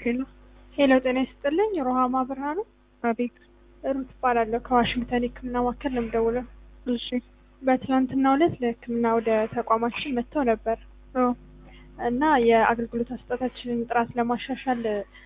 ሄሎ ሄሎ ጤና ይስጥልኝ። ሮሃማ ብርሃኑ አቤት። ሩት እባላለሁ ከዋሽንግተን የሕክምና ማዕከል ነው የምደውለው። እሺ በትናንትናው ዕለት ለሕክምና ወደ ተቋማችን መጥተው ነበር አዎ እና የአገልግሎት አሰጣጣችንን ጥራት ለማሻሻል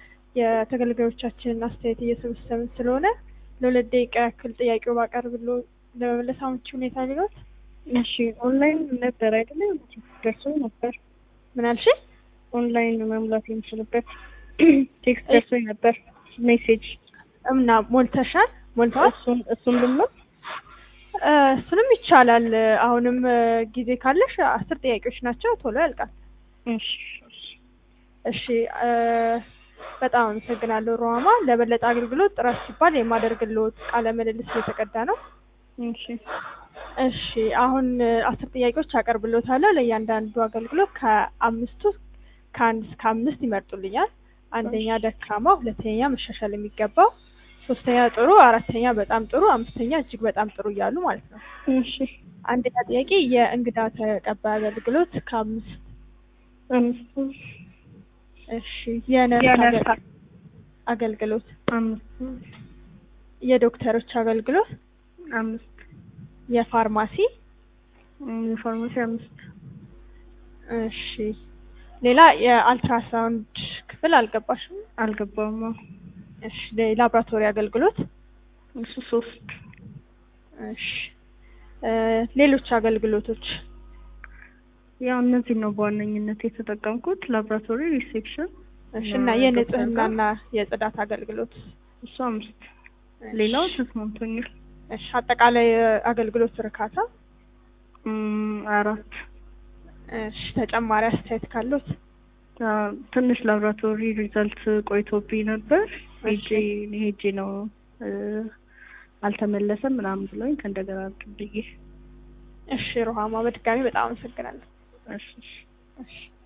የተገልጋዮቻችንን አስተያየት እየሰበሰብን ስለሆነ ለሁለት ደቂቃ ያክል ጥያቄው ባቀርብሎ ለመመለስ አመቺ ሁኔታ ሊኖር እሺ ኦንላይን ነበር አይደለ? ደርሶ ነበር። ምን አልሽ? ኦንላይን መሙላት የምችልበት ቴክስት ደርሶ ነበር ሜሴጅ። እምና ሞልተሻል? ሞልተዋል? እሱን እሱን ልምለው እ እሱንም ይቻላል። አሁንም እ ጊዜ ካለሽ አስር ጥያቄዎች ናቸው፣ ቶሎ ያልቃል። እሺ እሺ እሺ እ በጣም አመሰግናለሁ ሮሃማ። ለበለጠ አገልግሎት ጥራት ሲባል የማደርግልዎት ቃለ ምልልስ እየተቀዳ ነው። እሺ እሺ አሁን እ አስር ጥያቄዎች አቀርብልዎታለሁ። ለእያንዳንዱ አገልግሎት ከአምስቱ ከአንድ እስከ አምስት ይመርጡልኛል። አንደኛ ደካማ፣ ሁለተኛ መሻሻል የሚገባው፣ ሶስተኛ ጥሩ፣ አራተኛ በጣም ጥሩ፣ አምስተኛ እጅግ በጣም ጥሩ እያሉ ማለት ነው። እሺ አንደኛ ጥያቄ የእንግዳ ተቀባይ አገልግሎት ከአምስት አምስት እሺ የነርስ የነርስ አገል- አገልግሎት አምስት የዶክተሮች አገልግሎት አምስት የፋርማሲ እም፣ የፋርማሲ አምስት እሺ ሌላ የአልትራሳውንድ ክፍል አልገባሽም አልገባም። አዎ። እሺ የላብራቶሪ አገልግሎት እሱ ሶስት እሺ እ ሌሎች አገልግሎቶች ያው እነዚህ ነው በዋነኝነት የተጠቀምኩት። ላብራቶሪ፣ ሪሴፕሽን እሺ እና የንጽህናና የጽዳት አገልግሎት እሱ አምስት ሌላው ተስማምቶኛል። እሺ አጠቃላይ አገልግሎት እርካታ እም፣ አራት እሺ ተጨማሪ አስተያየት ካሉት አ፣ ትንሽ ላብራቶሪ ሪዛልት ቆይቶብኝ ነበር። ሄጄ ሄጄ ነው እ፣ አልተመለሰም ምናምን ብለውኝ ከእንደገና ብዬ እሺ ሮሃማ በድጋሚ በጣም አመሰግናለሁ እሺ እሺ እሺ